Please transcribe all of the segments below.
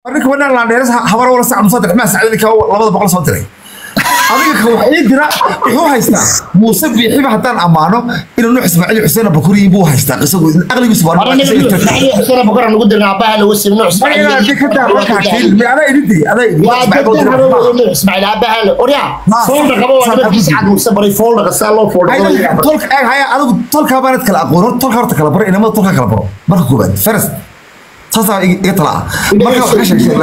ninka wadhan laandheeras habar wala sac musadex maa sacdadi ka labada boqol soo diray adiga ka wax ii dira wuxuu haystaa muuse biixiba haddaan ammaano inuu nuux ismaaciil xuseen bakuriyi buu haystaa qisagu aqligiisu baa xuseen bukar nugu dirna abaha lagu sim nuux ismaaciil abaha orya foolda qabo waa nimankiis cad muuse baray foolda qasaa loo adigu tolkaa baanad kala aqoon hor tolka horta kala baro inamada tolka kala baro marka koobaad faras saasaa iga tala ah marka wax ka sheeg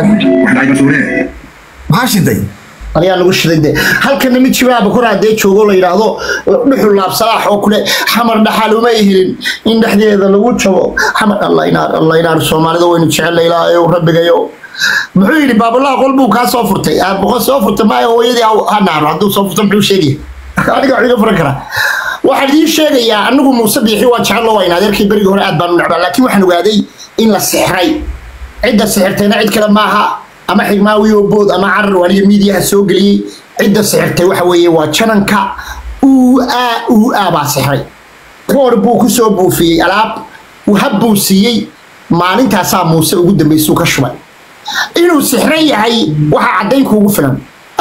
maxaa shiday ayaa lagu shiday de halkana mid jibaa bakor hadee joogo la yidhaahdo dhuxul laabsalaax oo kule xamar dhaxal uma helin in dhexdeeda lagu jabo xamar alla inaar alla inaar soomaalida waynu jecel ilaahayow rabbigayo muxuu yidhi baabulaha qol buu kaa soo furtay boqol soo furtay maayo hooyadii ha naaro hadduu soo furto muxuu sheegaya aniga wax iga furan karaa waxaan idiin sheegayaa anigu muuse biixi waa jecel waa in adeerkii berigii hore aad baan u necbaa laakiin waxaan ogaaday in la sixray cidda sixirtayna cid kale maaha ama xigmaawi oo bood ama carar waliyo miidiyaha soo geliyey cidda sixirtay waxa weeye waa jananka uu aa uu aa baa sixray koor buu ku soo buufiyey alaab hab buu siiyey maalintaasaa muuse ugu dambaysuu ka shubay inuu sixran yahay waxaa caddayn kuugu filan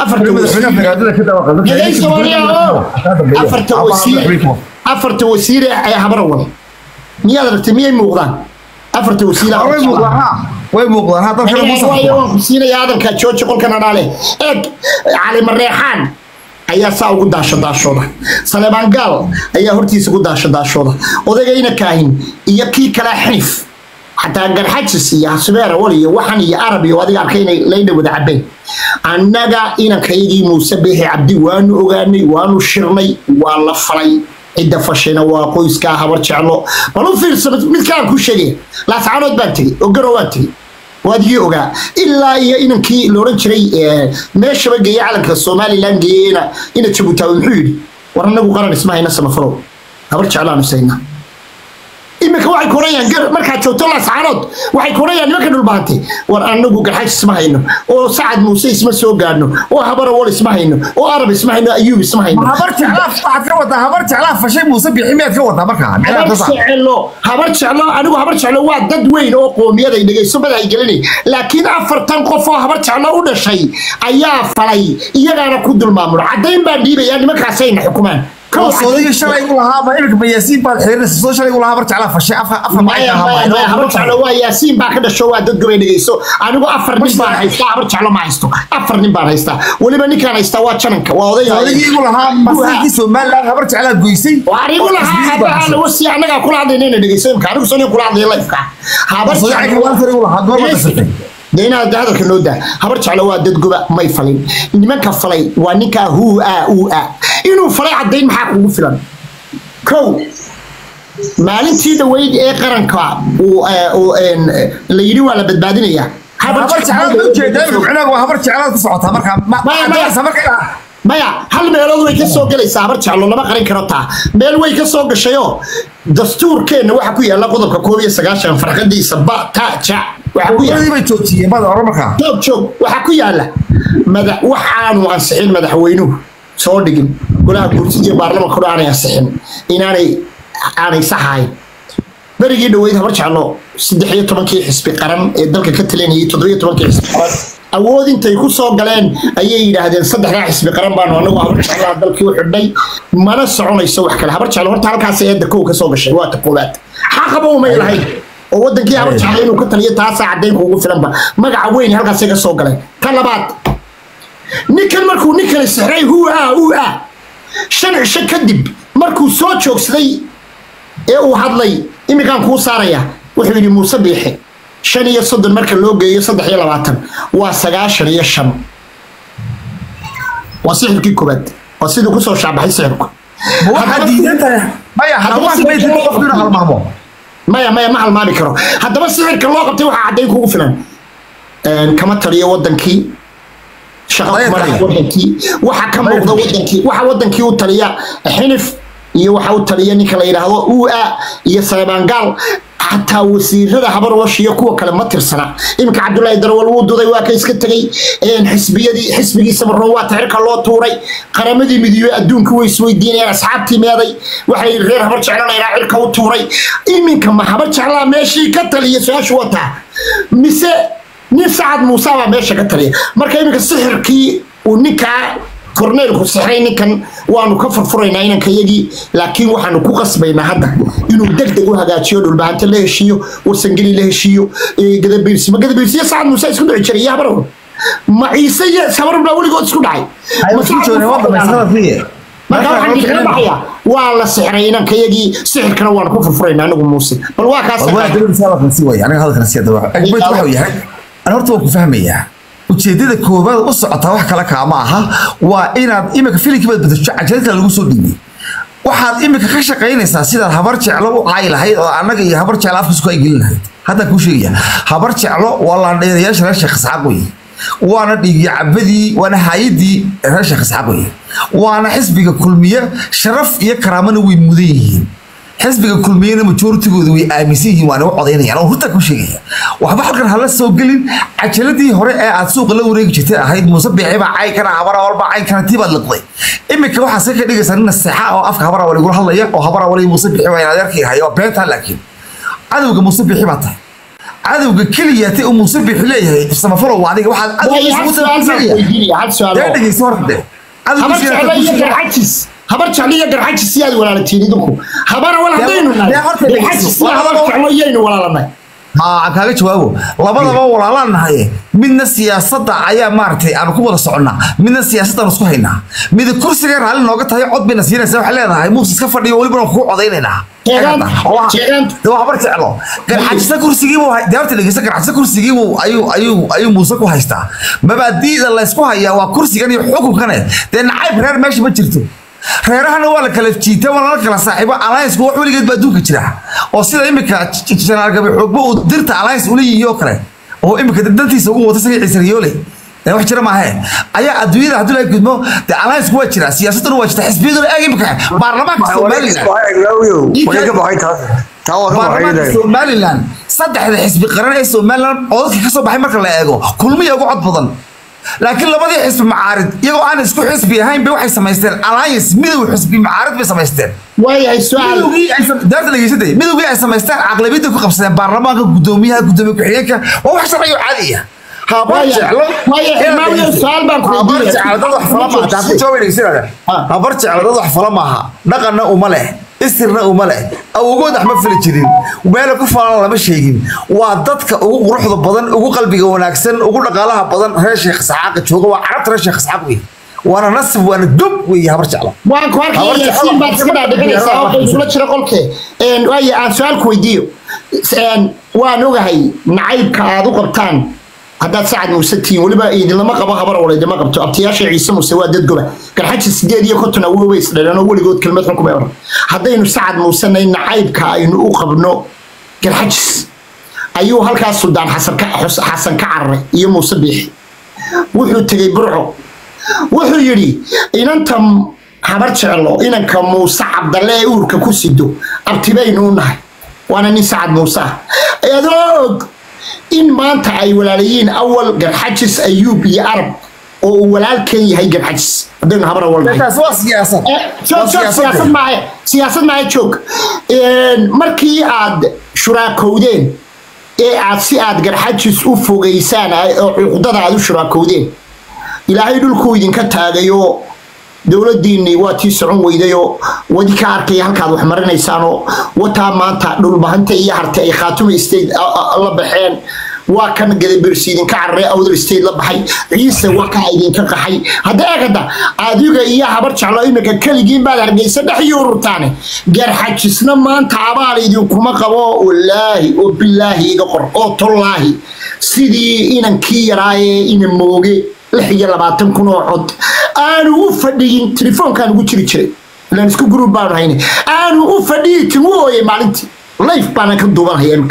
afarta wasiire ee habarawal miyaad aragtay miyay muuqdaan afarta way muuqdaan siinaya hadalka jooji qolkan adhaale eeg cali mareexaan ayaa saa ugu daasho daashooda saleebaan gaal ayaa hortiisa ku daasho daashooda odagayna kaahin iyo kii kale xinif xataa garxajis iyo hasubeer awal iyo waxan iyo arab iyo adiga arkay inay laydha wada cabeen annaga inankayagii muuse beexi cabdi waanu ogaanay waanu shirnay waa la falay cidda fashayna waa qoyskaa habar jeclo bal u fiirsa midkaan ku sheegaya laascaanood baan tegey oo garow baan tegey waad igii ogaa ilaa iyo inankii la odhan jiray meeshaba geeye calanka somalilan geeyeyna ina jabutaawe muxuu yidhi war annagu qaran isma hayna samafalow habar jeclaanu sayna iminka waxay korayaan markaad joogto laascaanood waxay korayaan nimanka dhulbaantay war anagu garxaj isma hayno oo sacad muuse isma soo gaadhno oo habarawal isma hayno oo arab isma hayno ayuub isma hayno habar jeclaaf waxaad ka wadaa habar jeclaaf fashay muuse bixi miyaad ka wadaa markaa habar jecelo habar jeclo anigu habar jeclo waa dad weyn oo qoomiyaday dhegayso madahay gelinay laakiin afartan qof oo habar jeclo u dhashay ayaa falay iyagaana ku dulmaamulo caddayn baan dhiibaya nimankaasayna xukumaan soodagii shalay u lahaa ma imika mayaasiin baad xirinaysa soo shalay u lahaa habar jeclaa fashay afar afar habar jeclo waa yaasiin baa ka dhasho waa dad gobay dhegayso anigu afar nin baan haystaa habar jeclo ma haysto afar nin baan haystaa weliba ninkaan haystaa waa jananka waa odayga soodagii igu lahaa masirkii somaliland habar jeclaa goysay waar igu lahaa abaha lagu sii annagaa kula hadlaynayna dhegayso imka anigu soo kula hadlaya lifeka habar jeclo de inaad hadalka noo daa habar jeclo waa dad goba may falin nimanka falay waa ninkaa huu a uu a inuu falay caddayn maxaa kugu filan kow maalintii dhaweyd ee qaranka la yidhi waa la badbaadinayaa maya hal meelood way ka soo gelaysaa habar jeclo lama qarin karo taa meel way ka soo gashayoo dastuurkeenna waxaa ku yaalla qodobka koob iyo sagaashan farqadiisa ba ta ja joog joog waxaa ku yaalla madax wax aanu ansixin madaxweynuhu soo dhigin golaha guurtida iyo baarlamanka aanay ansixin inaanay aanay saxahayn berigii dhaweyd habar jeclo saddex iyo tobankii xisbi qaran ee dalka ka talinayay toddobiyo tobankii xisbi qaran awood intay ku soo galeen ayay yidhaahdeen saddexdaa xisbi qaran baanu anagu habar jeclaha dalkii u xidhnay mana soconayso wax kale habar jeclo horta halkaas eedda kow ka soo gashay waa ta koowaad xaqaba umay lahayn oo wadankii habar jeclo inuu ka taliyo taasaa caddayn kuugu filanba magaca weyn halkaasay ka soo galeen ka labaad ninkan markuu ninkani sixray huu a uu a shan cisho kadib markuu soo joogsaday ee uu hadlay iminkaan kuu saaraya wuxuu yidhi muuse biixi shan iyo soddon marka loo geeyo saddex iyo labaatan waa sagaashan iyo shan waa sixirkii koobaad waa siduu kusoo shaabaxay sixirku maya maya ma halmaami karo haddaba sixirka loo qabtay waxaa caddayn kugu filan kama taliyo wadankii wadankii waxa ka muuqda wadankii waxa wadankii u taliya xinif iyo waxa u taliya ninka la yidhaahdo uu a iyo saleebaangaal xataa wasiirada habarwash iyo kuwa kale ma tirsana iminka cabdulaahi darawal wuu duday waa ka iska tegey xisbiyadii xisbigii samaroon waa taxirka loo tuuray qaramadii midoobey adduunka way isweydiinayaan asxaabtii meeday waxay reer habar jeclanaynaa cirka u tuuray iminka ma habar jeclaa meeshii ka taliya su-aashu wataa mise nin sacad muuse baa meesha ka taliya marka iminka sixirkii uu ninkaa korneelku sixray ninkan waanu ka furfuraynaa inanka yagii laakiin waxaanu ku qasbaynaa hadda inuu deg deg u hagaajiyo dhulbahante la heshiiyo warsangeli la heshiiyo eh, gadabiirsi ma gadabiirsiyo sacad muuse isku dhici jiray iyo habarwar ma ciise iyo habarwar baa weligood isku dhacay Ma Sacad Muuse marka waxaan idinkaga baxaya waa la sixray inanka yagii sixirkana waanu ku furfuraynaa anagu muuse bal waa kaas aniga hadalkan si daba agbeyd waxa uu yahay ana horta waan ku fahmayaa ujeedada koobaad u socotaa wax kale kaama aha waa inaad imika filimkii baad bedesho cajaladka lagu soo dhiibay waxaad imika ka shaqaynaysaa sidaad habar jeclo u caayi lahayd oo annaga iyo habar jeclo afka isku ay gelin lahayd haddaan kuu sheegaya habar jeclo waa laandheerayaasha reer sheekh isxaaq weye waana dhiigyo cabadii waana haayadii reer sheekh isxaaq weye waana xisbiga kulmiye sharaf iyo karaamana way mudan yihiin xisbiga kulmiyena majoritigooda way aaminsan yihiin waana u codaynayaan oo hurtaa ku sheegaya waxba halkan hala soo gelin cajaladii hore ee aad suuqa la wareegi jirtay ahayd muuse biixi baa cayn kana habara walba cayn kana tii baad liqday imika waxaa se ka dhigaysaa nin naseexa oo afka habara wali gula hadlaya oo habara wali muuse biixi waa adeerkii hayo waa beentaa laakiin cadowga muuse biixi baa tahay cadowga keliyaatay uu muuse biixi leeyahay samafalow waa adiga waxaad Waayo, hal su'aal baan ku weydiinaya, hal su'aal oo- dee dhegeyso horte habar jeclo iyo garxajis habar jeclo iyo garxajis siyaad walaalatiin idinku habara wal haddaynu nahay dee horta dhegeyso. garxajis iyo habar jeclo iyaynu walaalanay aa kaaga jawaabo labadaba walaalaan nahaye midna siyaasadda ayaa maaragtay aanu ku wada soconnaa midna siyaasaddaanu isku haynaa mida kursiga raalli nooga tahay cod bayna siinaysa waxay leedahay muuse iska fadhiyo welibana kugu codaynaynaa Jeegaan- jeegaan- de waa habar jeclo garxajisa kursigiibuu de horta dhegeysa garxajisa kursigiibuu ayuu ayuu ayuu muuse ku haystaa mabaadi'da laysku hayaa waa kursigan iyo xukunkane dee nacayb reer meesha ma jirto reerahana waa la kala jiita waa lala kala saaxiibo alliance wax weligeed ba adduunka jira oo sida imika janaal gabi xoogba uu dirta alliance ula yihiyo kale oo imika dantiisa ugu wata saga ciise riyoole ee wax jira maahe ayaa adduunyada haddii laga gudmo dee alliance waa jira siyaasaduna waa jirta xisbiyaduna eeg imika baarlamaanka somalilan baarlamaanka somalilan saddexda xisbi qaran ee somalilan codadka ka soo baxay marka la eego kulmiya ugu cod badan laakiin labadii xisbi macaarid iyagoo aan isku xisbi ahayn bay waxay samaysteen alliance midow xisbi macaarid bay samaysteen waayahay su-aal midowgii ay sam- daarta dhegeysaday midowgii ay samaysteen caqlabiyadda ku qabsadeen baarlamaanka gudoomiyaha gudoomiye ku-xigeenka waa wax sharci oo caadi ah habar Waayo- jeclo waayo, Imaamow, su'aal baan ku habar weydiinaya. jeclo dad wax fala maaha taa ku jawaab dhegeysanada Ah. habar jeclo dad wax fala maaha dhaqanna uma leh istirna uma leh awogood wax ma fili jirin meela ku falan lama sheegin waa dadka ugu quruxda badan ugu qalbiga wanaagsan ugu dhaqaalaha badan reer sheekh isxaaqa jooga waa carabta reer sheekh isxaaq wey waana nasib waana dub wey habar jeclo waan ku arkaya Habar jeclo- yaasiin baad iska dhaadhicinaysaa oo kay isula jira qolkee Een, waayo aan su-aal ku weydiiyo Een, waan ogahay nacaybka aad u qabtaan haddaad sacad muuse tihiin weliba idinlama qabo habar wala idinma qabto abtiyaasha ciise muuse waa dad goba garxaji sideed iyo konton awow bay isdhaleen oo weligood kelmad xun kuma oran haddaynu sacad muusenay nacaybka aynu u qabno garxajis ayuu halkaas suldaan xasan ka xus- xasan ka cararay iyo muuse biixi wuxuu tegey burco wuxuu yidhi inanta habar jeclo inanka muuse cabdalle ee uurka ku sido abtibaynu u nahay waana nin sacad muuse ah adoo og in maanta ay walaalayiin awal garxajis ayuub iyo arab oo uu walaalkan yahay garxajis haddaynu habar awal nahay taas waa siyaasad Eh, joog joog siyaasad maahe siyaasad maahe joog Een, markii aad shuraakowdeen ee aad si aad garxajis u fogeysaan ay- oo cuqdada aad u shuraakowdeen ilaahay dhulkuu idinka taagayo dowladiinni waa tii socon weydayoo wadi ka arkaya halkaad wax marinaysaanoo wataa maanta dhulbahanta iyo harte ay khaatuma state a- a- la baxeen waa kan gadabirsi idinka cararay awdal state la baxay ciise waa kaa idinka qaxay hadda eegada adiga iyo habar jeclo iminka keligiin baad hargeysa dhex yuururtaane garxajisna maanta abaal idinkuma qabo walaahi oo bilaahi iga qor oo tollaahi sidii inankii yaraaye ina mooge lix iyo labaatan kun oo cod aanu u fadhiyin telefoonkaan ugu jiri jiray ilaan isku gruub baanu hayne aanu u fadhiyi timu ooyay maalintii life baana ka duubanhaya imika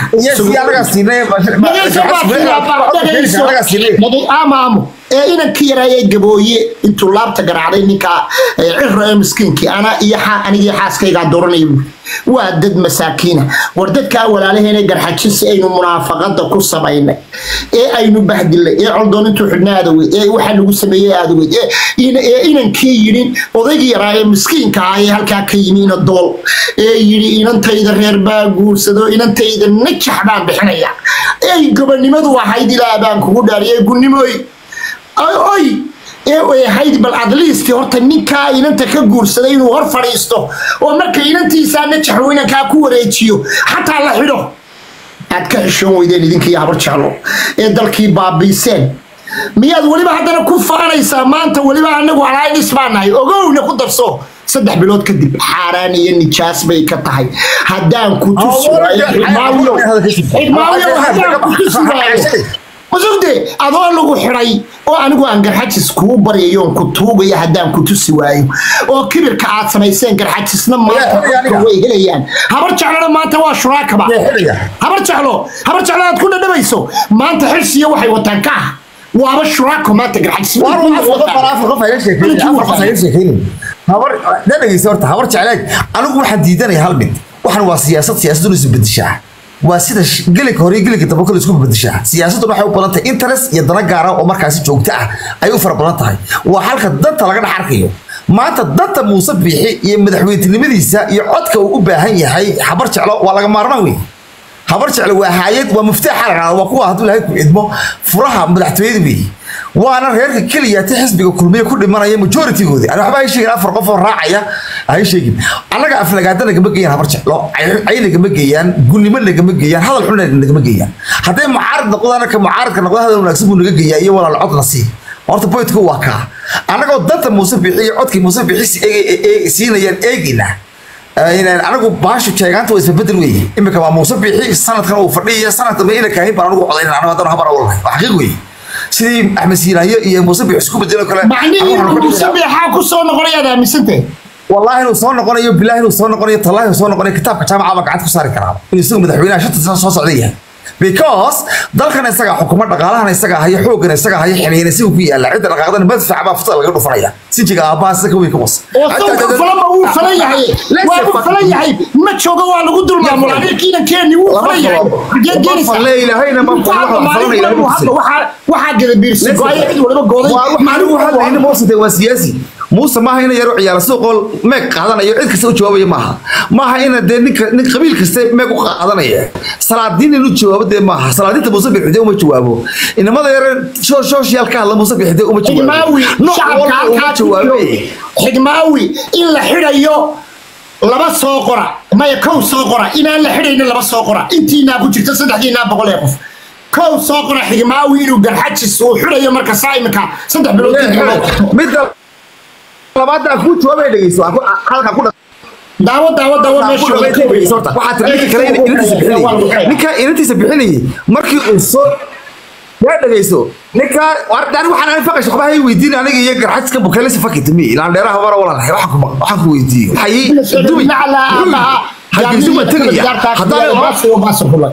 amaamo ee inankii yaraaye gabooye intuu laabta garaacday ninka cira ee miskiinkii ana iyo anigii xaaskaygaa dooranaya buuri waa dad masaakiina war dadkaa walaalaheena garxajin si aynu munaafaqada ku samaynay ee aynu bahdilay ee coldoonintu xidhna aadaweyd ee waxaa lagu sameeyey aadaweyd ee inankii yidhi odaygii yaraa ee miskiinka ah ee halkaa ka yimi ina dool ee yidhi inantayda reer baa guursado inantayda najax baan bixinaya ey gobonimadu ahayd ilaa baan kugu dhaariyay gunnimooy oy ee ahayd bal adliisti horta ninkaa inanta ka guursaday inuu hor fadhiisto oo marka inantiisaa najaxu inankaa ku wareejiyo xataa la xidho aad ka xishoon weydeen idinkii habar jeclo ee dalkii baabiiseen miyaad weliba haddana ku faanaysaa maanta weliba anagu alaaydhis baa nahay ogowna ku darso saddex bilood kadib xaaraan iyo nijaas bay ka tahay haddaan ku tusi waayo xidmaawiyo xidmaawiyo haddaan ku tusi waayo masugde adoo lagu xidhay oo anigu aan garxajis kuu baryayoon ku tuugaya haddaan ku tusi waayo oo kibirka aad samayseen garxajisna maanta way helayaan habar jeclona maanta waa shuraakaba habar jeclo habar jeclo aad ku dhadhamayso maanta xirsiyo waxay wataan ka ah waaba shuraako maanta garxajis dhegeysa horta habar jecleeg anigu waxaan diidanaya hal mid waxan waa siyaasad siyaasaduna isu bedeshaa waa sida gelinka hore gelinka dambe kale isku bedeshaa siyaasaduna waxay u badan tahay interest iyo dana gaara oo markaasi joogto ah ay u fara badan tahay waa halka danta laga dhex arkayo maanta danta muuse biixi iyo madaxweyntinimadiisa iyo codka uu u baahan yahay habar jeclo waa laga maarmaan wey habar jeclo waa haayad waa muftaaxa la dhahda waa kuwa hadduu ilahay ku idmo furaha madaxtooyada weeye waana reerka keliya ti xisbiga kulmiye ku dhimanaya majoritygoodi ani waxba hay sheegin afar qof oo raacaya hay sheegin annaga aflagaada nagama geeyaan habar jeclo cay nagama geeyaan gunnimo nagama geeyaan hadal xun nagama geeyaan hadday mucaarad noqdaan ka mucaaradka noqda hadal wanaagsan buu naga geeyaa iyo walaal codna sii horta boydku waa kaa annagoo danta muuse bixi iyo codkii muuse bixi siinayaan eegina anagu baashu jeegaanta waa isbabedel weeye imika waa muuse bixi sanadkan uu fadhiya sanadka ma ina kaahin baan anigu codayn anagu haddana habar awalnahay waa xaqiiq weeye sidii axmed siinayo iyo muuse bixi isku bedelo kale macnihii muuse biixaa ku soo noqonayaad aaminsantee والله انه سو نقونيو بالله انه سو نقونيو تالله انه سو نقونيو كتابka jaamacada gacanta ku saari karaa inuu isagu madaxweynaha shanta sano soo socday because dalkan isaga xukuumad dhaqaalahan isaga hayo xoogan isaga hayo xiliyeen isagu ku yaala cid dhaqaaqadan madfac baa futa laga dhufanaya sijiga aabaha saka weyn ka was oo sawka falama wuu falan yahay waa uu falan yahay ma joogo waa lagu dulmaamula kiina keeni wuu falan yahay geed geerisa la ilaahayna ma waxaa gada biirsi gooyo cid waliba gooday maalin waxa la yidhi moosade waa siyaasi muuse maaha ina yaro ciyaala suuqool meeg qaadanayo cid kasta u jawaabaya maaha maaha ina dee ninka nin qabiil kasta meeg u qaadanaya salaadiin inuu jawaabo dee maaha salaadiinta muuse bixide uma jawaabo inamada yare social ka hadla muuse bixide uma xigmaawi shacabka halkaa jawaabe xigmaawi in la xidhayo laba soo qora maya kow soo qora inaan la xidhaynin laba soo qora intiinaa ku jirta saddexdiinaa boqol ee qof kow soo qora xigmaawi inuu garxajis uu xidhayo marka saa imika saddex bilood midda labaad aan kuu jawaabay dhegeyso halka ku daawo daawo daawo ninka inantiisa bixinayay markii uu soo yaa dhegeyso ninka ani waxaan ani faqash waxba hay weydiin aniga iyo garxajka bukeelisa fakita mi ilaan dheeraha mara walalahay waxaan ku weydiiyey waxay dumi hargeysu ma tegaya haddaan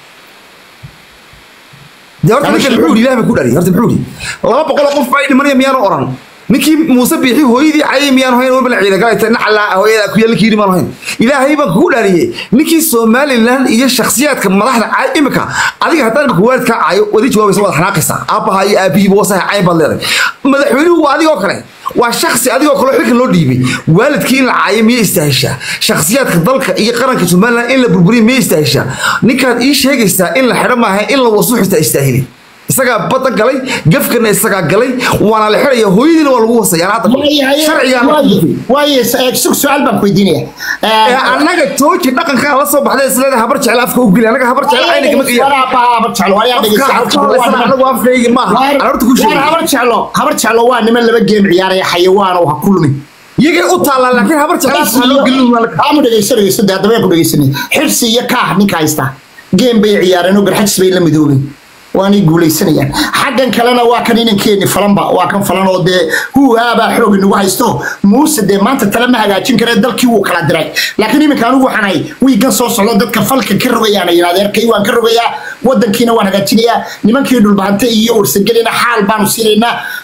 dee horta ninkan muxuu yidhi ilaah baa ku dhaliy horta muxuu yidhi laba boqol oo qof baa dhimanaya miyaanu oran ninkii muuse biixi hooyadii cayay miyaan hayn wabala ciidagalayta nacala hooyada ku yaala kiiri maan hayn ilaahay baan kugu dhaariyey ninkii somaliland iyo shakhsiyaadka madaxda cay imika adiga haddaan imika waalidkaa cayo wadi jawaabaysa waad xanaaqaysaa aabbaha iyo aabihiiba wasaha cayn baad leedahay madaxweynuhu waa adigoo kale waa shaksi adigoo kale xilkan loo dhiibay waalidkii in la caayo miyay istaahishaa shakhsiyaadka dalka iyo qaranka somaliland in la burburiya miyay istaahishaa ninkaad ii sheegaysaa in la xidho maaha in la wasuux istaa istaahili isagaa badda galay gafkana isagaa galay waana la xidhaya hooyadiina waa lagu wasaya hadda sharcigaasug su-aal baan ku weydiinaya annaga jooji dhaqankaa la soo baxday isleeda habar jecel afka u geli annaga habar jecel ayna kama geeyanagu afkaygi maaha horta ku sheegay habar jeclo habar jeclo waa niman laba geem ciyaaraya xayawaan oo ha ku lumin iyagay u taallaa laakiin habar jeclaamu dhegeyso dhegeyso dee haddaba ku dhegeysanay xirsi iyo kaah ninka haysta geem bay ciyaareen oo garxajis bay la midoobeen waanay guulaysanayaan xaggan kalena waa kan inankeeni falanba waa kan falan oo dee huuhaabaa xoog inagu haysto muuse dee maanta tale ma hagaajin karee dalkii wuu kala diray laakiin iminka anigu waxaan ahay wiigan soo socdo dadka falka ka rogayaan ayaan adeerkay waan ka rogayaa wadankiina waan hagaajinayaa nimankii dhulbaante iyo warsagelina xaal baanu siinaynaa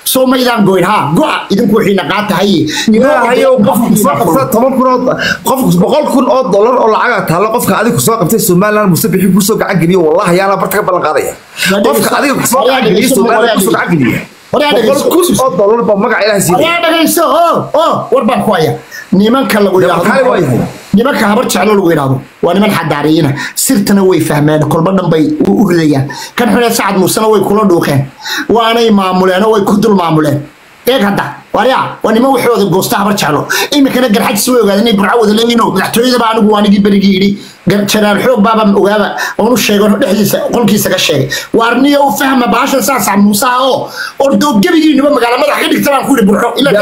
soo maydaan goyn ha go'a idinku wixiina qaata haye ilaahayow qofku soo qabta toban kun oo qofku boqol kun oo dollar oo lacaga taalo qofka adiga kusoo qabtay somaliland musabixi kusoo gacan geliyo wallahi yaala barta ka ballan qaadaya qofka adiga kusoo gacan geliyo somaliland kusoo gacan geliya boqol kun oo dollar baa magaca ilaahay siiyay ayaa dhagayso oo oo war baan ku haya nimanka lagu maxaa waa yahay? yidhaahdo nimanka habar jeclo lagu yidhaahdo waa niman xadaariyina sirtana way fahmeen kolba dhan bay u u ridayaan kan xune sacad muusena way kula dhuuqeen waanay maamuleen oo way ku dul maamuleen eeg hadda waryaa waa niman waxooda goosta habar jeclo iminkana garxajis way ogaadeen inay burco wada leeyihiin oo madaxtooyadaba anigu waanigii berigii yidhi gar- jaraal xoog baaba ogaaba oonu sheego dhexdiisa qolkiisa ka sheegay waarniyo u fahma baashan saasac muusaha oo ordoobgebigiinuba magaala madax ka dhigta baan ku yidhi burco ila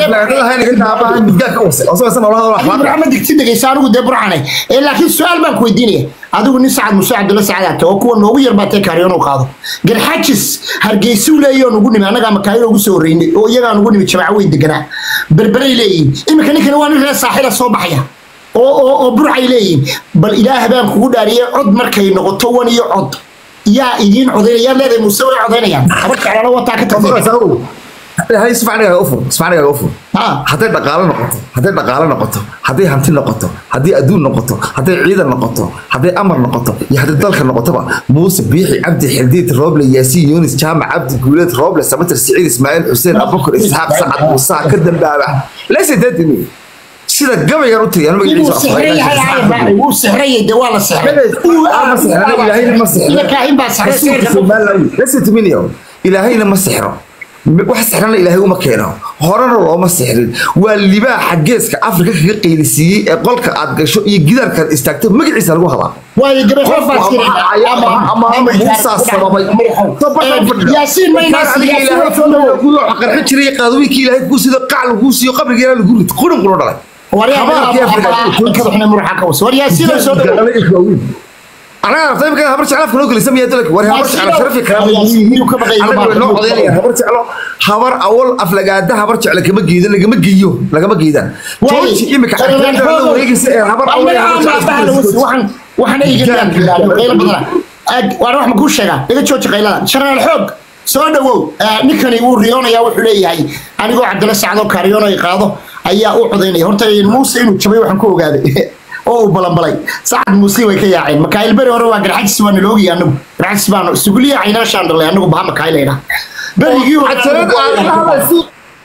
burco ma digti dhegeysa anigu dee burcane ee laakiin su-aal baan ku weydiinaya adigu nin sacad muuse cabdulla sacaad oo kuwa noogu yar baatee kaariyoon u qaado garxajis hargeysuu leeyaho nugu nimi annagaa makaayilo ugu soo horreynay oo iyagaa nugu nimi jamaaco weyn deganaa berberay leeyihin iminka ninkani waa nin reer saaxila soo baxaya oo oo oo burcay leeyihin bal ilaah baan kugu dhaariyay cod markay noqoto wan iyo cod yaa idiin codaynaya yaa leedahay muuse way codaynayaan habar jeclana wataa ka tagtay hay sifacnigaaga ufur sifacnigaaga ufur Ha. hadday dhaqaalo noqoto hadday dhaqaalo noqoto hadday hanti noqoto hadday adduun noqoto hadday ciidan noqoto hadday amar noqoto iyo hadday dalka noqotoba muuse biixi cabdi xildiid rooble yaasiin yunis jaamac cabdi guuleed rooble samatir siciid ismaaciil xuseen abubakar isxaaq sacad musaa ka dambaaba leysa dadimi sida gabaygan u tiriyan inuu sixran yahay ayar wuu sixrayay dee waa la sixray baa sixray leysa tuminio ilaahayna ma sixro wax sixrana ilaahay uma keeno horena looma sixrin waa libaaxa geeska afrika kaga qeylisiiyey ee qolka aad gasho iyo gidaarkaad istaagto magaciisa lagu hadaa waayo gabar Qof baa waa ama- ama- ama Muusaa sababay. yaasiin mayna qarxin jiray qaadooyinkii ilaahay kuu sido qac laguu siiyo qabrigeena lagu rid qurin qulo dhalay Habaarkii Afrika. war yaasiin soo dhawo anaga rabta imika habar jeclo afka noo gelisa miyaa dalka war habar jeclo sharafi karaama anaga way noo codaynayaan habar jeclo habar awal aflagaada habar jeclo kama geedan lagama geeyo lagama geedaan jooji imika xaggeeda la wareegaysa ee habar awal iyo habar jeclo isku gelaysa. waxaan eegan qaylo badana waan wax ma kuu sheegaa iga jooji qaylada sharnaal xoog soo dhawow ninkani wuu riyoonayaa wuxuu leeyahay anigoo cabdalla sacdoo kaariyoon ay qaado ayaa u codaynaya horta muuse inuu jabay waxaan ku ogaaday oo uu balanbalay sacad muuse way ka yaaceen makaayil beri hore waa garxajis waa naloogiya anagu garxajis baanu isugu liyaacayna shaan dhalay anagu baha makaayil ayna berigii Cajalad aan la hadlayso.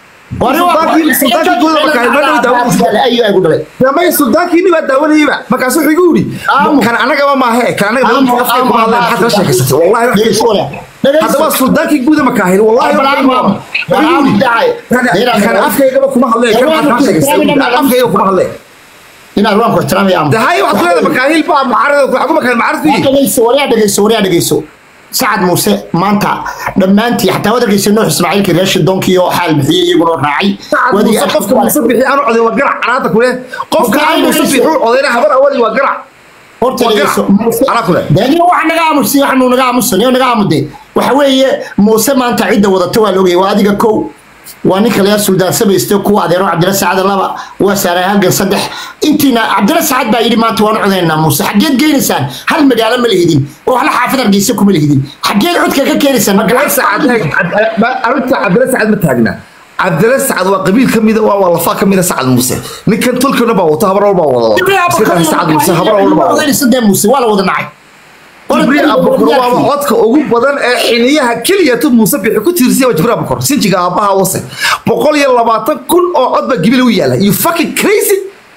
ayuu ay ku dhalay damay suldaankiini baa daawanayaba markaas wuxuu igu yidhi Aamu. kan anagaba maahe kan anaga Aamu, dadka afka aamu, kuma hadleen maxaad kala sheekaysatay wallahi wax dhegeyso wala dhegeyso haddaba suldaankii guuda makaahil wallahi wax Abraham, igu Abraham yidhi. dacay. Kan- kan afkaygaba kuma hadleen kan maxaad kala sheekaysatay afkayga kuma hadleen inaad waan ku ixtiraamaya am dahay waxaad ku leedahay makaahil baa mucaarada ku xaguma kan mucaarad ku yihi dhegeyso waryaa dhegeyso waryaa dhegeyso sacad muuse maanta dhammaantii xataa waad arkeysa nuux ismaaciilkii reer shidoonkii oo xaal bixiyey iyaguna raacay Sacad Muuse qofka muuse bixi aanu coday waa garac canaada kule qofka aan muuse bixi u codayna habar awali waa garac horta waa dhegeyso garac anaa kule daaniyo waxa naga aamusi waxanu naga aamusan iyo naga aamude waxa weeye muuse maanta cidda wadata waa loogaya waa adiga kow waa ninka laga suldaan samaysto kuwa adeero cabdilla sacad laba waa saaray halgan saddex intiina cabdilla sacad baa yidhi maanta waan codaynaa muuse xaggeed geynaysaan hal magaalo ma lihidin oo hal xaafad hargeysa kuma lihidin xaggeed codka ka keenaysaan marka cabdila sacad arrinta cabdila sacad ma taagna cabdila sacad waa qabiil ka mida waa lafa ka mida sacad muuse ninkan tolkana baa wata habar walbaa wada iska dhahay sacad muuse habar walbaa wada odaysadee muuse waa la wada nacay jibriil abukor waaba codka ugu badan ee xiniyaha keliya tu muuse bixi ku tiirsay waa jibriil abukor sinjiga aabbaha wase boqol iyo labaatan kun oo cod baa gibil u yaala you fucking crazy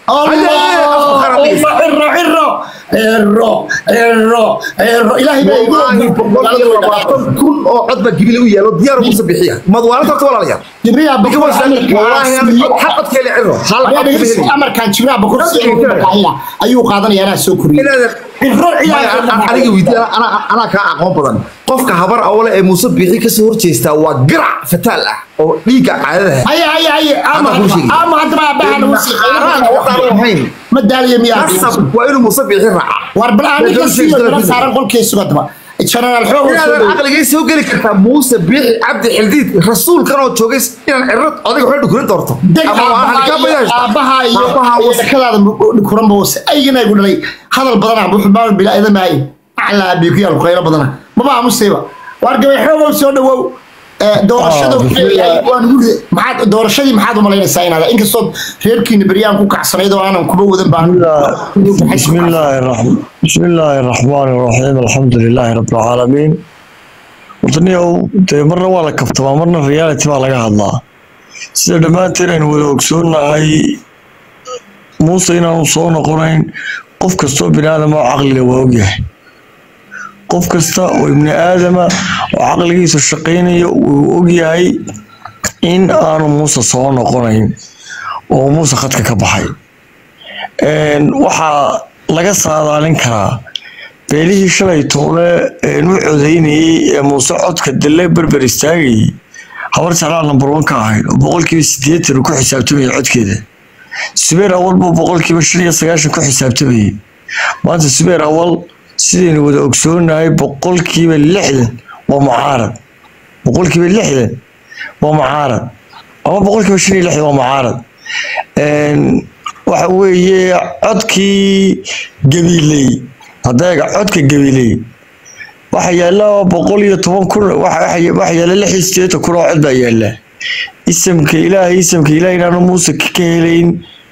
wallaahi boqol iyo labaatan kun oo cod baa gibil u yaalo diyaar muuse bixiya madwaalada horta walaalayaal ninka waa islaamka wallaahi hal cod kale ciro hal cod kale heli amarkan jibriil abukor ayuu qaadanaya anaa soo koriyey aniga weydiiya anaa kaa aqoon badan qofka habar awale ee muuse bixi kasoo horjeestaa waa garac fataal ah oo dhiigga caadada haya haya haya ama Hadda kuu sheegi. ama hadda ma abahan waxaan ahayn ma daaliya miyaa qasab waa inuu muuse bixi raaca war bal aan ninka siiyo dala saaran qolkiisu hadaba general xoog inaadan aqligay soo geli kartaa muuse bixi cabdi xildiid rasuulkan oo joogay inaan cirad adiga waxay dhukurin doorto deg ama waa halkaa bayashta aabaha iyo aabaha was kadaada kuran boose aygana igu dhalay hadal badana wuxuu baa bila ida maayin ala biiku yaal qaylo badana maba amusayba war gabay xoogow soo dhawow Eh, doorashada Ah, wuxuu leeyahay bismillah. waan guri maxaad doorashadii maxaad u malaynaysaa inaad inkastoo reerkiina beryaan ku kacsanayd oo aanan kuba wadan baan بسم الله الرحمن بسم الله الرحمن الرحيم الحمد لله رب العالمين wadaniyow dee marna waa la kaftamaa marna reality baa laga hadlaa sida dhammaanteen aynu wada ogsoonahay muuse inaanu soo noqonayn qof kastoo bini aadama oo caqliga waa ogyahay qof kasta oo ibni aadama oo caqligiisa shaqaynaya wuu ogyahay in aanu muuse soo noqonayn oo muuse khadka ka baxay Een, waxaa laga saadaalin karaa beelihii shalay toole een u codeynayey ee muuse codka dalle berber istaagayay habar jeclaa number one ka ahayd oo boqolkiiba sideetan uu ku xisaabtamayay codkeeda subeer awal buu boqolkiiba shan iyo sagaashan ku xisaabtamayay maanta subeer awal sidaynu wada ogsoonahay boqolkiiba lixdan waa mucaarad boqolkiiba lixdan waa mucaarad ama boqolkiiba shan iyo lixdan waa mucaarad Een, waxa weeye codkii gabiley hadeega codka gabiley waxa yaala boqol iyo toban kun waxa waxa- waxa yaala lix iyo sideetan kun oo cod baa yaala isamka ilaahay isamka ilaahay inaanu muuse ka ka helayn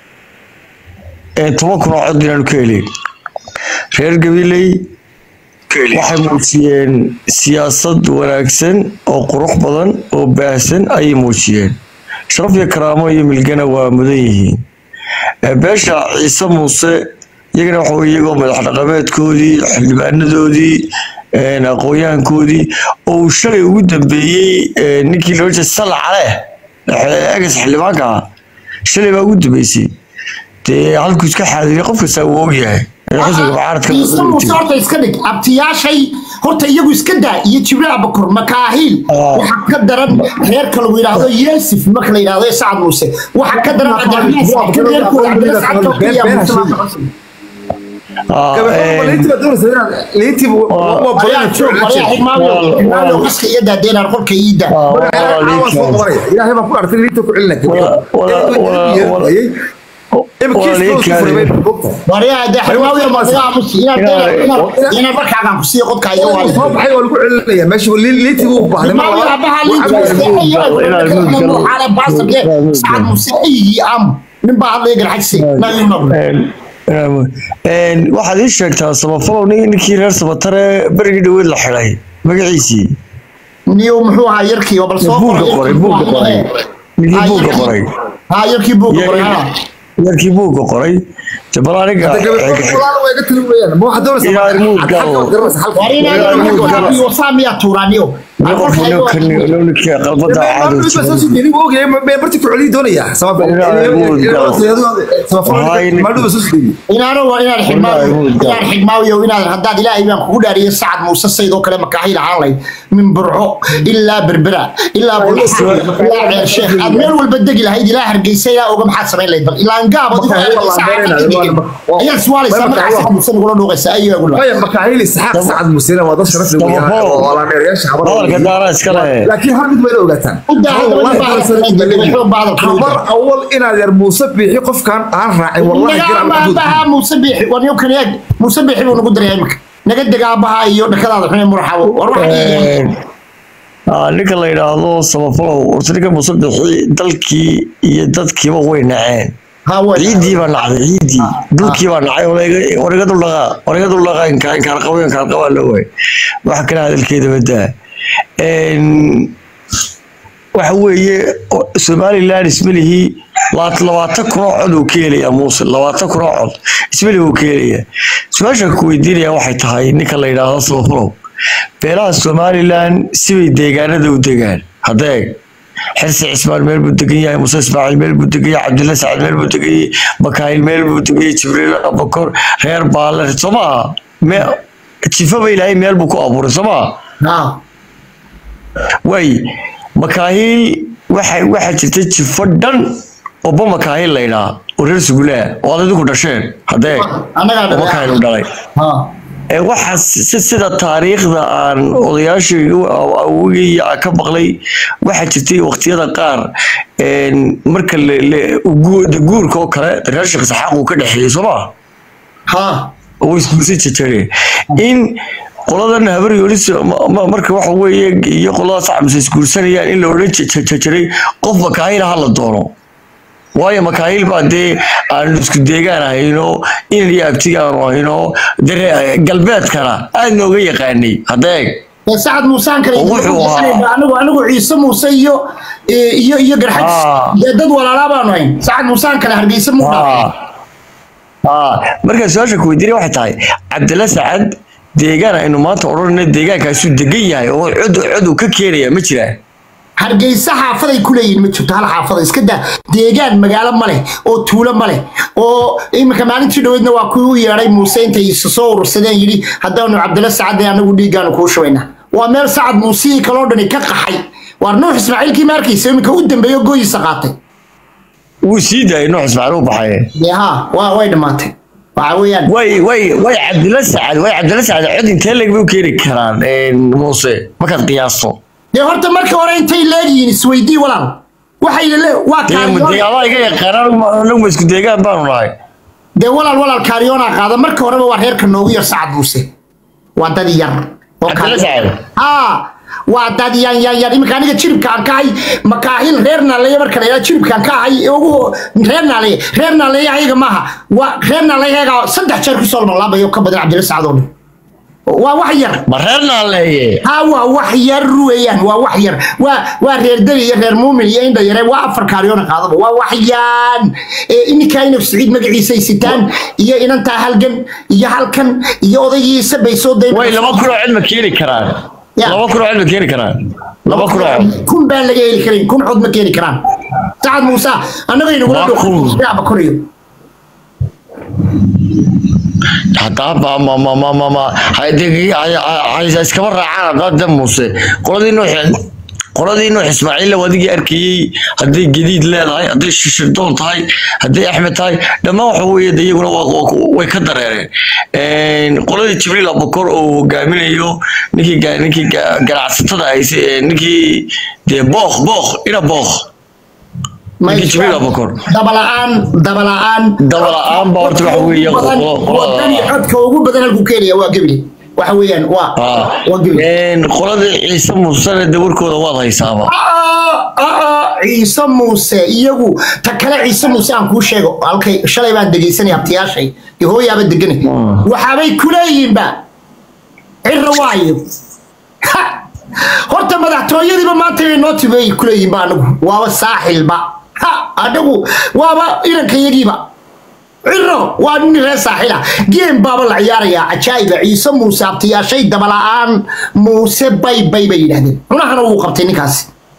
ee toban kun oo cod inaanu ka helayn reer gabiley waxay muujiyeen siyaasad wanaagsan oo qurux badan oo baahsan ayay muujiyeen sharaf iyo karaamo iyo milgana waa mudan yihiin Ee, beesha ciise muuse iyagana waxa weye iyagoo madax dhaqameedkoodii xildhibaanadoodii een, aqoonyahankoodii oo uu shalay ugu dambeeyey ee, ninkii loo jeeda salla cale ee, egas xildhibaanka ah shalay baa ugu dambeysay dee halkuu iska xaadiriyay qof kasta wuu ogyahay ee xisbiga mucaaradka ciise muuse horta iska dhig abtiyaashay horta iyagu iska daa iyo jibriil abakur makaahiil Ah. waxa ka daran reerka lagu yidhaahdo yeesif marka la yidhaahdo ee sacad muuse waxa ka daran cabdiraxmaan sacad kan reerkooda cabdiraxmaan sacad oo keliya muuse baa ka codsan. Ah, een, Maryaa joog, maryaa xigmaayo, xigmaayo qaska iyo daadeenaan qolka ii daa. ah, waa liikaan. ilaahay baa ku artay liito ku celinaya Maryaa dee xigmaayo ma laga aamusi, inaad dee- inaad- inaad markaagaan ku siiyo qodka iga waali. soo baxay waa lagu celinaya meesha liitii buu baahday Xigmaayo aabbaha liinta iska hayo, xaale baasabke, sacad muuse ayigii aamu. nin baa hadlaya garxajsi, naagii noqdo. Een, een, waxaad ii sheegtaa samafalow nin- ninkii reer sabatare berigii dhaweyd la xidhay magaciisii niyo muxuu ahaa yarkii oo bal soo buugga qoray buugga qoray ninkii Ah, buugga yarkii- qoray haa yarkii buugga qoray haa yarkii buugga qoray jabal aniga wasaamiyaa tuuraaniyo ninkii qalbada caado inaano waa inaan xigmaayo inaan xigmaayo inaad haddaad ilaahay baan kugu dhaariyay sacad muuse saydoo kale makaahiil ahaan lahayd min burco ilaa berbera ilaa bulxaan ilaa ceer sheekh aad meel walba degi lahayd ilaa hargeysa ilaa oga maxaad samayn lahayd bal ilaan gaab ayaad suwaalaysaa markaa sacad muuse nagula dhuuqaysa ayagu dha hadalka daara iska leh laakiin hal mid bayna ogaataan habar awal inaad yar muuse biixi qofkan aan raacin wallahi naga jira aabaha muuse biixi war niyo kaniyaag muuse biixi buu nagu daray imika naga dega aabaha iyo dhakadaada xune murxabo war waxaan Ah, ninka la yidhaahdo samafalow horta ninka musabixi dalkii iyo dadkiiba way naceen ha way ciiddii baa nacday ciiddii dhulkii baa nacay wariga duldhaqaa wariga duldhaqaa inkaan qabo inkaan qabaa loo waay wax kale hadalkeeda badaa waxa weeye o- somaliland ismalihii labaat- labaatan kun oo cod uu ka helayaa muuse labaatan kun oo cod ismalihi uu ka helayaa su-aasha ku weydiinaya waxay tahay ninka la yidhaahdo samafalow beelaha somaliland sibay deegaanada u degaan hadeeg xirsi cismaan meel buu degan yahay muuse ismaaciil meel buu degan yahay cabdilla sacad meel buu degan yahay makaayil meel buu degan yahay jibriil abakor reer baale soo maaha me jifaba ilaahay meel buu ku abuuray soo maaha ha waay makaahil waxa waxaa jirta jifo dhan oba makaahil la ydhaa oo reer sugulaa oo aad idinku dhasheen haddee annagaa oo makaahil u dhalay ha ee waxaa si sida taariikhda aan odayaashii awogii aan ka maqlay waxaa jirtay waqtiyada qaar een, marka le- le- gu- de guurka oo kale de reer sheekh saxaaq uu ka dhexeeyey soo maa ha oo isguursi jajare in qoladan habaryolis marka waxa weeye iyo qolada sacmase isguursanayaan in la odhan jiray qof makaahila ha la doono waayo makaahil baa dee aanu isku deegaan ahayno inan iyo abtigaanu ahayno dee galbeedkana aad nooga yaqaanay hadeeg dee sacad muusaan kale Oo wuxuu ahaa- anigu anigu ciise muuse iyo iyo iyo garxaj Ah. dee dad walaalaa baanu hayn sacad muusaan kale hargeysa muu dhaafay markaa su-aasha ku weydiinaya waxay tahay cabdilla sacad deegaan aynu maanta odhanayna deegaankaasu degan yahay oo cod cod uu ka keenaya ma jiraan hargeysa xaafaday ku leeyihin ma jirto hal xaafada iska daa deegaan magaalo ma leh oo tuulo ma leh oo iminka maalintii dhoweydna waa kuwii u yeedhay muuse intay isu soo urursadeen yidhi haddaanu cabdilla sacadde anagu dhiiggaanu kuu shubaynaa waa meel sacad muusihii kaloo dhani ka qaxay waar nuux ismaaciilkii maarkiisa iminka u dambeeyo gooyiisa qaatay wuu sii daayay nuux ismaaciil u baxay dee haa waa way dhammaatay waxa weeyaan way way way cabdilla sacad way cabdilla sacad cod intee leeg bay u keeni karaan muuse markaad qiyaasto dee horta marka hore intay leegyihiin isweydii walaal waxay le waa dee kaariyoon adaa iga yaqaanaan anaguma isku deegaan baanu nahay dee walaal walaal kaariyoonaa qaada marka horeba waa reerka noogu yar sacad muuse waa dad yar oo cabdilla kaariyoon- sacad haa waa dad yan yan yan iminka aniga jiribka aan ka ahay makaahil reer naaleeye marka la yidhaha jiribka aan ka ahay ugu reer naaleeye reer naaleeye ayaga maaha waa reer naaleeye ayaga saddex jeer kusoo lmalaabayo ka badan cabdilla sacad oo dhan waa wax yar ma reer naaleeye ها waa wax yar weeyaan waa wax yar waa waa reer dali iyo reer muumin iyo indha yare waa afar kaariyoona qaadaba waa wax yaan ee iminka inuu siciid magaciisa ay sitaan iyo inantaa halgan iyo halkan iyo odaygiisa bay soo dayn way laba kunoo cod ma keeni karaan Ya. laba kunoo cod ma keeni karaan laba kunoo cod kun baan laga heli karin kun cod ma keeni karaan sacad muuse annaga inagula Waa kun. dhow bakoriyo hataa ma ma ma ma ma ma haydii haysa iskaba raacaan hadaa de muuse qoladii nuux qoladii nuux ismaaciilla wadigii arkayey hadday gediid leedahay hadday shishirdoon tahay hadday axmed tahay dhammaan waxa weeye de iyaguna waa- waa- way ka dareereen qoladii jibriil abukor oo hogaaminayo ninkii ga- ninkii ga- ganacsatada hayse ee ninkii dee book book ina book ninkii jibriil abukor dabala'aan dabala'aan Dabala'aan baa horta waxa weeye badan qolo- qolo- wadani codka ugu badan halku keenaya waa gebile waxa weeyaan waa waa gebile qoladii ciise muusene de warkooda waad haysaaba ciise muuse iyagu ta kale ciise muuse aan kuu sheego halkay shalay baan dhegaysanay abtiyaashay iyo hooyaaba deganay waxaabay ku leeyihiinba cirra waayo Ha! horta madaxtooyadiiba maanta bay noo tibay ku leeyihiinba anagu waaba saaxilba ha anagu waaba irankayagiiba ciro waa nin reer saaxila geem baaba la ciyaarayaa cajaa'iba ciise muuse abtiyaashay dabala'aan muuse bay bay bay yidhaahdeen cunahana wuu qabtay ninkaasi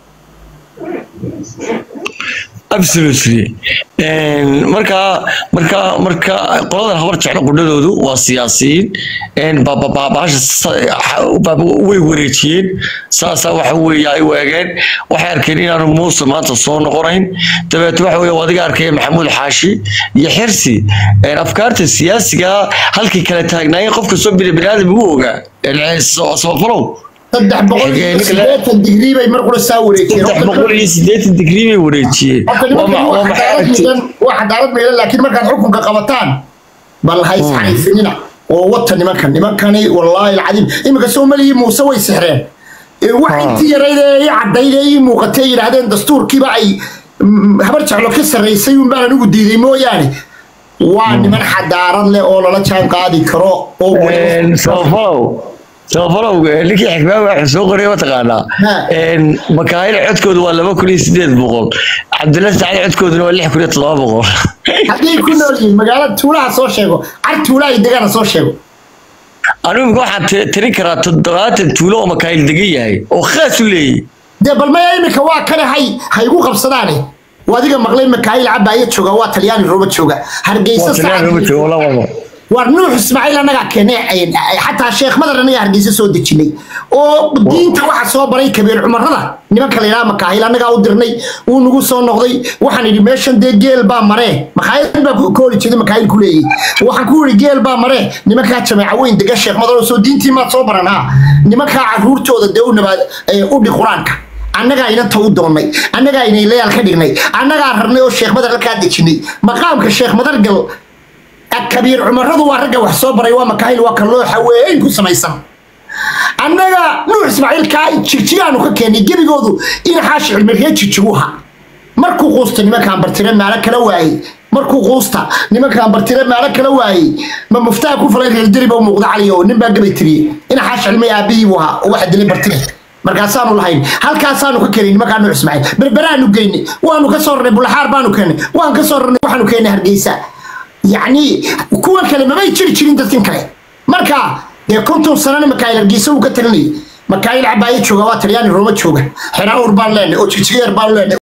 absolutely marka marka marka qoladan habar jeclo qudhadoodu waa siyaasiyiin baabahasha way wareejiyeen saasaa waxa weeye ay waageen waxay arkeen inaanu muuse maanta soo noqonayn dabeet waxa weeye adiga arkaya maxamuud xaashi iyo xirsi afkaarta siyaasiga halkii kala taagnaayeen qof kastoo bini biniaadam ugu ogaa sabafalow saddex boqol iyo sideetan digrii bay mar qura saa wareejiyeen saddex boqol iyo siddeetan digrii bay wareejiyeen Horta nimankan waa cadaalad midan waa cadaalad midan laakiin markaad xukunka qabataan bal ha isxariifinina oo wata nimankan nimankani wallaahi alcadiim iminka soomaliyi muuse way sixreen Ee, wax intii yarayd ee ii caddayd ee ii muuqatay yidhaahdeen dastuurkiiba ay mm, habar jeclo ka sarraysay un baan anigu diiday mooyaane waa niman xadaarad leh oo lala jaan qaadi karo oo weliba- sabafalow sabafalow ninkii xikmaaga waxa soo qoray mataqaanaa Ha. makaayil codkoodu waa laba kun iyo sideed boqol cabdilla sacad codkooduna waa lix kun iyo toddoba boqol haddii ku nool yihiin magaalada tuulaha soo sheego car tuulaha iyo degana soo sheego anigu imika waxaan ti- tirin karaa toddobaatan tuulo oo makaayil degan yahay oo khaas u leeyahy dee bal maya iminka waa kale hay ha igu qabsadaane waa adiga maqlay makaayil cabaaya jooga waa talyaani rooba jooga hargeysa Sacad- waar nuux ismaaciil annagaa keenay xataa sheekh madar annagaa hargeysa soo dejinay oo diinta waxa soo baray kabiir cumarada nimanka la yidhaha makaahil annagaa u dirnay wuu nagu soo noqday waxaan idhi meeshan dee geel baa maree makaayil baa ku kooli jeeday makaayil ku leeyahy waxaan ku idhi geel baa maree nimankaa jameeca weyn dega sheekh madar oo soo diintii maad soo baran ha nimankaa caruurtooda dee u nabaad u dhi qur-aanka annagaa inanta u doonnay annagaa inaylayaal ka dhignay annagaa rabnay oo sheekh madar halkaa dejinay maqaamka sheekh madargal kabiir cumaradu waa ragga wax soo baray waa makaahil waa kan looxa weyn ku samaysan annaga nuux ismaaciil kaa jigjigaanu ka keenay gebigoodu in xaashi cilmiree jigjiguha markuu quusta nimankaan bartire maalo kala waayey markuu quusta nimankaan bartire maalo kala waayey ma muftaha ku falay reerdiriba u muuqda cali oo nin baa gabay tiriyey in xaashi cilmi aabihii buu ahaa oo waxa dilay bartire markaasaanu lahayn halkaasaanu ka keenay nimankaa nuux ismaaciil berberaanu geynay waanu ka soo rarnay bulaxaar baanu keenay waan ka soo rarnay waxaanu keenay hargeysa yacni kuwa kale mamay jiri jirin dadkin kale marka dee konton sanana makaayil hargeysa uu ka talinayay makaayil cabaayo jooga waa talyaani rooma jooga xeraawur baan leenay oo jigjigeer baan leenay